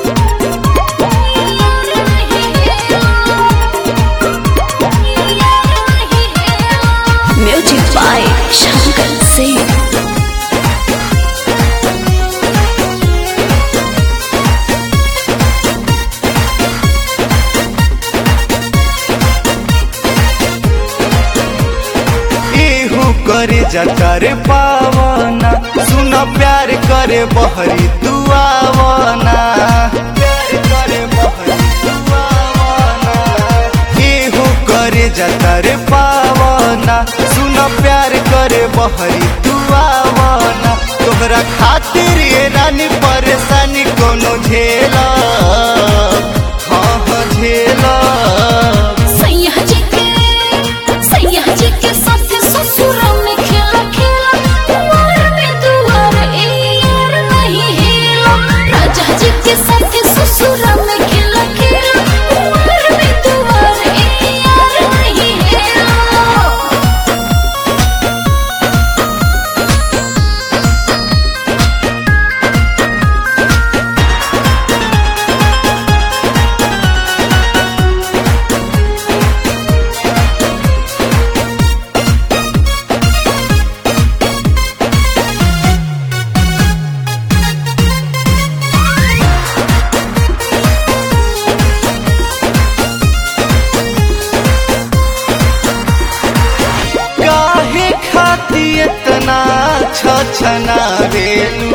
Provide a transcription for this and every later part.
Music by Shankar Singh. एहू करे जकर पावना सुन प्यार करे बहरी दुआवना प्यार करे बहरी दुआवना एहू करे जकर पावना सुन प्यार करे बहरी दुआवना तोहरा खातिर ये रानी परेशानी कोनो झेला हाँ हाँ झेला सैया जी के सैया जी के साथ ससुर में खेला खेला कुंवर में दुआर ए यार नहीं हेला राजा जी के साथ ससुर में खेला खेला कुंवर में दुआर ए यार नहीं हेला काहे खाती इतना छछना बेलू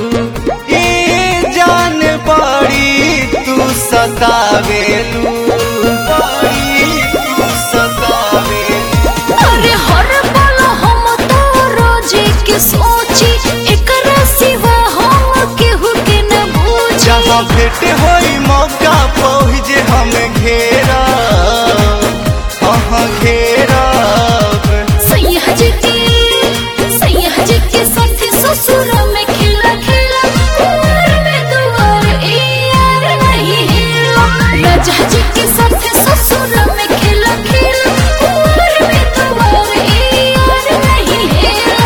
ए जान बड़ी तू सतावेलू बड़ी तू सतावेलू अरे हर पल हम तो रोजे के सोची एकरा सिवा हम केहू के न बूझी जहाँ भेंट होई मौका पहुँचे हम घेरा हाँ घेरा सैया जी के सैया जी के साथ ससुर में खेला खेला कुंवर में दुआर ए यार नहीं हेला राजा जी के साथ ससुर में खेला खेला कुंवर में दुआर ए यार नहीं हेला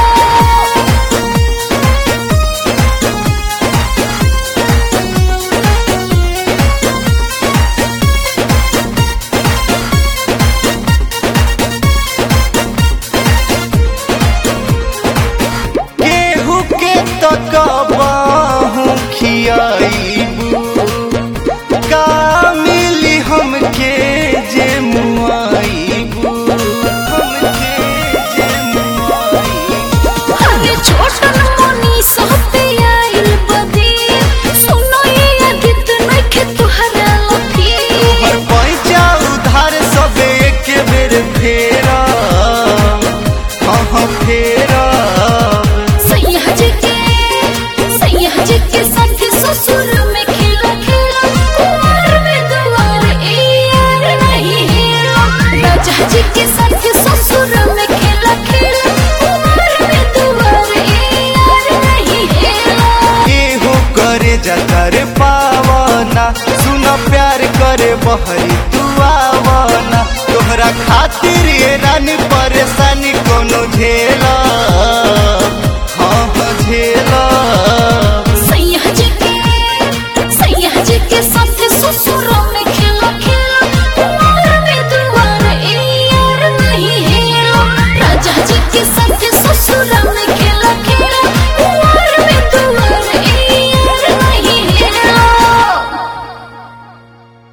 केहू के तकबाहू खियाईबू का मिली हमके जे मुआईबू हमके जे मुआईबू अरे छोटन मोनी सहते आइल बदी सुनो ये अदित नखे तुहरा लफी हर पैसा उधार सब एक बेर फेरा हाँ हाँ फेरा सैया जी के सैया जी के साथ ससुर में खेला खेला कुंवर में दुआर ए यार नहीं हेला राजा जी के साथ ससुर में खेला खेला कुंवर में दुआर ए यार नहीं हेला एहो करे जकर पावना सुन प्यार करे बहरी दुआवना तोहरा खातिर ये रानी परेशानी कोनो झेला